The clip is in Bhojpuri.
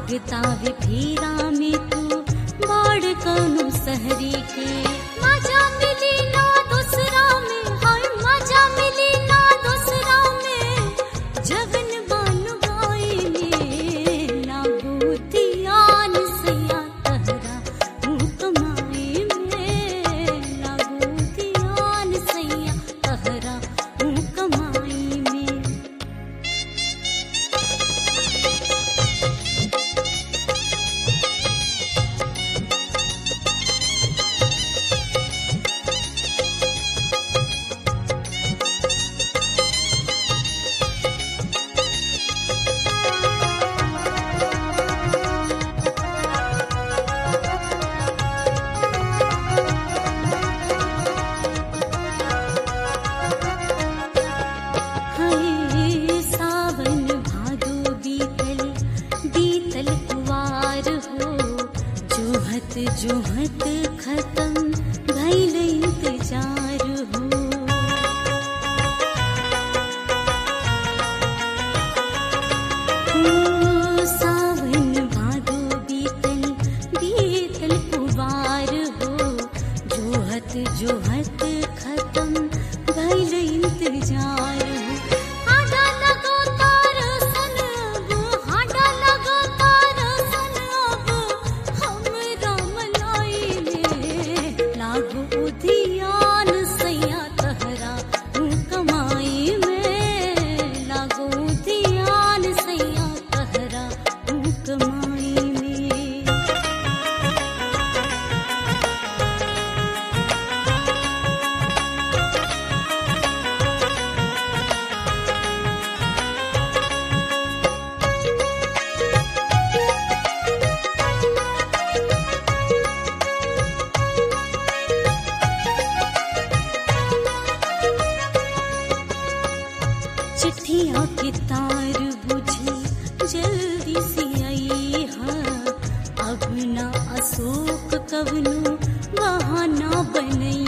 लागता वे फेरा में तू बाढ़ कौनो सहरी के मजा मिली ना दूसरा में हाय मजा मिली ना दूसरा में जगन बन गई में लागू धियान सैया तहरा मुँह कमाई में लागू धियान सैया तहरा मुँह कमाई में हाय सावन भादो बीतल बीतल कुवार हो जोहत जोहत खत्म भइल इंतजार हो ओ सावन भादो बीतल बीतल कुवार हो जोहत जोहत खत्म भइल इंतजार हो हाडा लगो तार सन अब हाडा लगो तार सन अब हमरा मलाई में लागो उधियान सैया तहरा ऊ कमाई में लागो उधियान सैया तहरा ऊ कमाई में चिट्ठिया के तार बुझी जल्दी से आई हा अब ना अशोक कवनो बहाना बनई